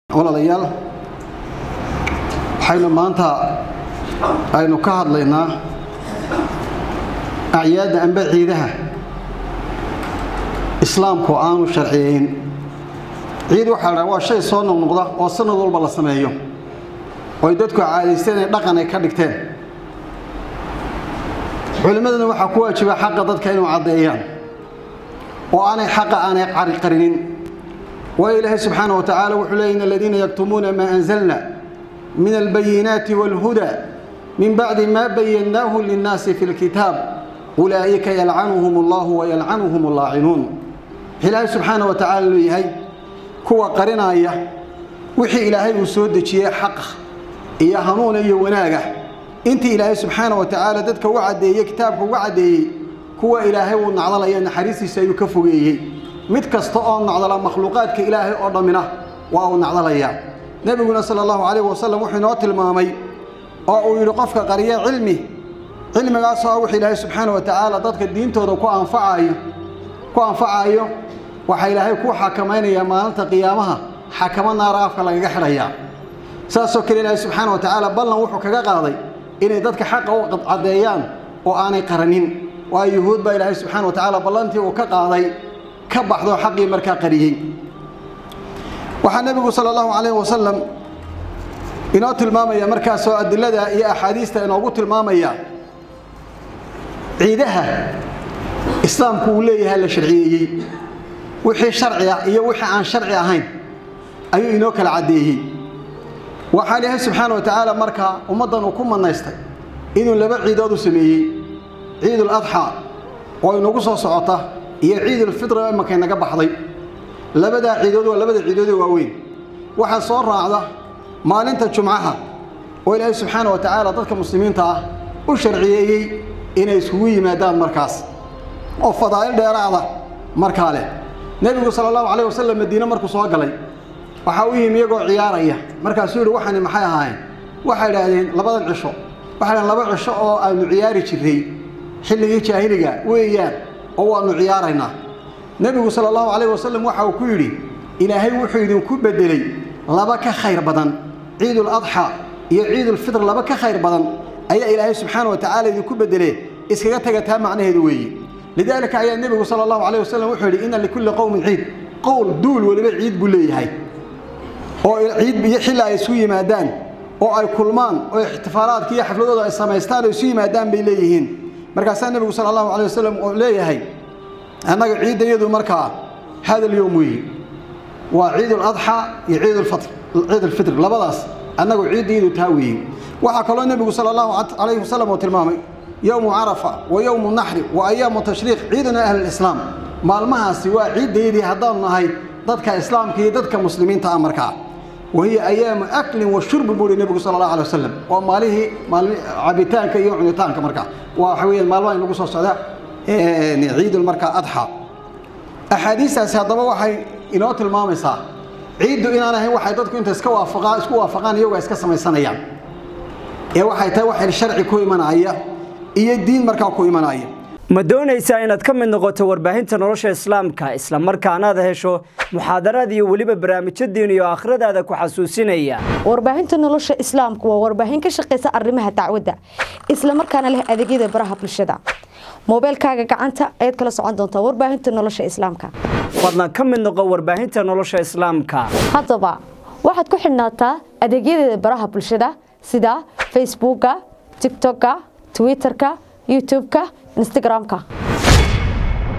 walaalayaal waxaynu maanta aynu ka hadlaynaa acyaadda amba ciidaha islaamku aanu sharciyeyn ciid waxaa la waa shay soo noqnoqda oo sanad walba la sameeyo oy dadku caadaysteen inay dhaqan ay ka dhigteen culimmadana waxaa ku waajiba xaqa dadka inuu caddeeyaan oo aanay xaqa aanay qarinin waayo ilaahay subxaana wa tacaala wuxuu leeyay in aladiina yaktumuuna maa anzalna min albayinaati waalhuda min bacdi maa bayannaahu linnaasi fi lkitaab ulaa'ika yalcanuhum allahu wayalcanuhum allaacinuun ilaahay subxaana wa tacaala leeyahay kuwa qarinaya wixii ilaahay uu soo dejiyey xaqa iyo hanuuna iyo wanaaga intii ilaahay subxaana wa tacaala dadka u caddeeyey kitaabka uga caddeeyey kuwa ilaahay uu nacdalaya naxariistiisa ayuu ka fogeeyey mid kasta oo nacdala makhluuqaadka ilaahay oo dhammina waa uu nacdalayaa nebiguna sala allahu calayh wasalam wuxuu inoo tilmaamay oo uu yidhi qofka qariya cilmi cilmigaasoo ah wix ilaahay subxaana wa tacaala dadka diintooda ku anfacayo ku anfacayo waxaa ilaahay ku xakamaynayaa maalinta qiyaamaha xakamo naara afka lagaga xidhayaa saasoo kale ilaahay subxaana wa tacaala ballan wuxuu kaga qaaday inay dadka xaqa u caddeeyaan oo aanay qaranin waayo yuhuud baa ilaahay subxaana wa tacaala ballantii uu ka qaaday ka baxdo xaqii markaa qariyey waxaa nebigu sala allahu calayh wasalam inoo tilmaamaya markaasoo adilada iyo axaadiista inoogu tilmaamaya ciidaha islaamku uu leeyahay la sharciyeeyey wixii sharci ah iyo wixii aan sharci ahayn ayuu inoo kala caddeeyey waxaa ilaahay subxaana wa tacaala markaa ummaddan uu ku manaystay inuu laba ciidood u sameeyey ciidul adxaa oo inagu soo socota iyo ciidulfitri oo imankay naga baxday labadaa ciidood waa labada ciidoodee waaweyn waxaa soo raacda maalinta jumcaha oo ilaahay subxaana wa tacaala dadka muslimiinta ah u sharciyeeyey inay iskugu yimaadaan markaas oo fadaa'il dheeraada markaa leh nebigu sala allahu calayh wasalam madiine markuu soo galay waxaa u yimi iyagoo ciyaaraya markaasuu yidhi waxani maxay ahaayeen waxay idhaahdeen labadan cisho waxay dhahdeen laba cisho oo aanu ciyaari jirray xilligii jaahiliga weeyaan oo waannu ciyaaraynaa nebigu sala allahu calayh wasalam waxa uu ku yidhi ilaahay wuxuu idinku beddelay laba ka khayr badan ciidul adxa iyo ciidulfitr laba ka khayr badan ayaa ilaahay subxaana wa tacaala idinku beddelee iskaga taga taa macnaheedu weeye lidaalika ayaa nebigu sala allahu calayh wasalam wuxuu yidhi inna likulli qowmin ciid qowl duul weliba ciid buu leeyahay oo ciid iyo xilli ay isu yimaadaan oo ay kulmaan oo ixtifaalaadka iyo xafladooda ay samaystaan oo isu yimaadaan bay leeyihiin markaasaa nebigu sala allahu calay wasalam oo leeyahay annaga ciidda iyadu markaa hadal yowm weeye waa ciidul adxaa iyo ciidulfatr ciidulfitr labadaas annagu ciidda iyadu taa weeye waxaa kaloo nebigu sala allahu calayhi wasalam oo tilmaamay yowmu carafa wa yowmu naxri wa ayaamu tashriiq ciiduna ahlilislaam maalmahaasi waa ciiddayadii haddaanu nahay dadka islaamka iyo dadka muslimiinta ah markaa wahiya ayaamu aklin wa shurbi buu hi nebigu sala allahu alay wasalam waa maalihii maalmi cabitaanka iyo cunitaanka markaa waa waxa weeyaan maalmaha inagu soo socda ciidul markaa adxa axaadiistaasi haddaba waxay inoo tilmaamaysaa ciiddu inaan ahayn waxay dadku inta iska waafaqaan isku waafaqaan iyagu ay iska samaysanayaan ee waxay tahay wax sharci ku imanaya iyo diin markaa ku imanaya ma doonaysaa inaad ka mid noqoto warbaahinta nolosha islaamka isla markaanaad hesho muxaadaraad iyo weliba barnaamijyo diin iyo aakhiradaada ku xasuusinaya warbaahinta nolosha islaamku waa warbaahin ka shaqaysa arrimaha dacwadda isla markaana leh adeegyada baraha bulshada moobeelkaaga gacanta ayaad kala socon doontaa warbaahinta nolosha islaamka fadlan ka mid noqo warbaahinta nolosha islaamka haddaba waxaad ku xidhnaataa adeegyadeeda baraha bulshada sida facebooka tigtokka twitterka youtubeka instagramka